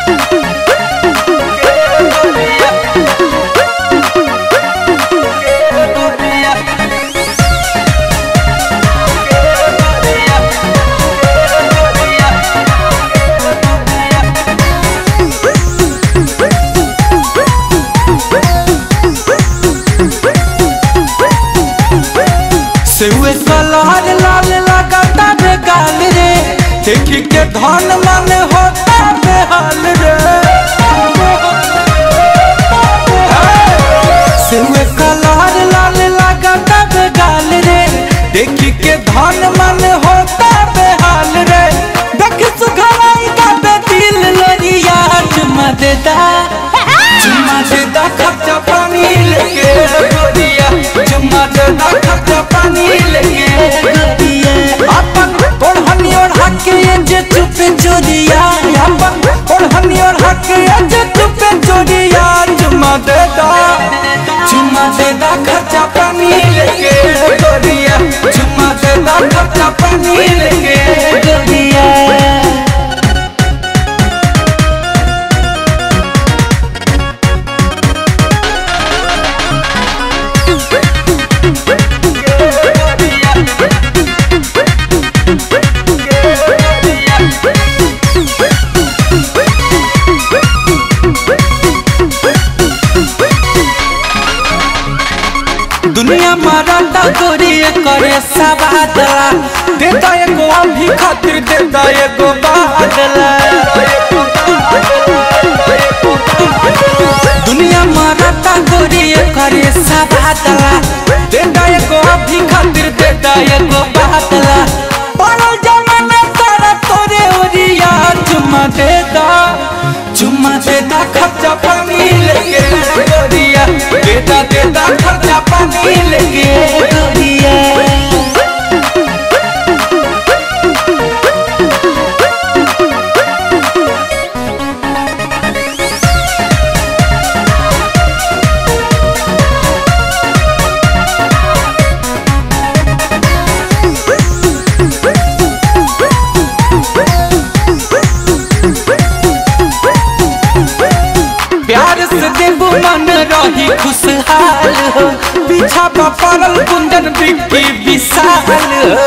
सेवे सलार लाल लगाता रे गाल रे देखी के धन मन होता बेहाल रे सेवे कलार लाल लगाता रे गाल रे देखी के धन मन होता बेहाल रे देख सुघराई का बे दिल लरिया चुमा देता चुमा देता खर्चा पानी लेके गोरिया चुमा देता खर्चा पानी लेके गोरिया अपन ओढ़नी और हके जे चुपे चोरिया अपन ओढ़नी और हके जे चुपे चोरिया चुमा देता चुमा देता खर्चा पानी लेके गोरिया चुमा देता खर्चा पानी लेके गोरिया दुनिया मरता गोरी करे सवादला देता एगो अभी खातिर देता एगो बादला दुनिया मरता गोरी करे सवादला देता एगो अभी खातिर देता एगो बादला पड़ल जमाना सारा तोरे ओरिया चुमा देता चुमा देता खर्चा पानी लेके गोरिया देता देता खर्चा पानी लेके गोरिया प्यार से देबू मन रही खुशहाल हो पीछा पर पड़ल कुंदन बिक्की विशाल हो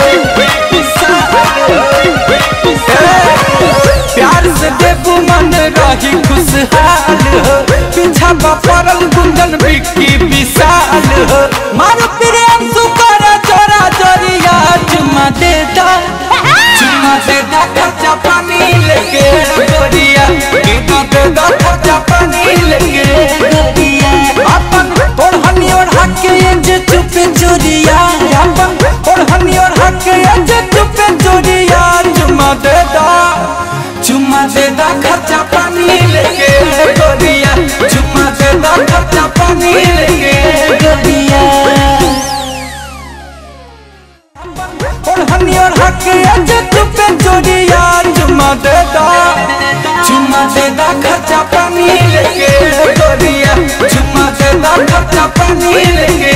प्यार से देबू मन रही खुशहाल हो पीछा पर पड़ल कुंदन बिक्की विशाल हो मार प्रेम सुकर जोरा जोरिया चुमा देता चुमा देता खर्चा पानी लेके गोरिया देता देता खर्चा पानी लेके गोरिया अपन ओढ़नी और हके जे चुपे चोरिया अपन ओढ़नी और हके जे चुपे चोरिया चुमा देता चुमा देता खर्चा पानी लेके गोरिया चुमा देता खर्चा पानी लेके गोरिया ओढ़नी और हक अजे चुपे चोरिया चुमा देता चुमा देता खर्चा पानी लेके गोरिया चुमा देता खर्चा पानी लेके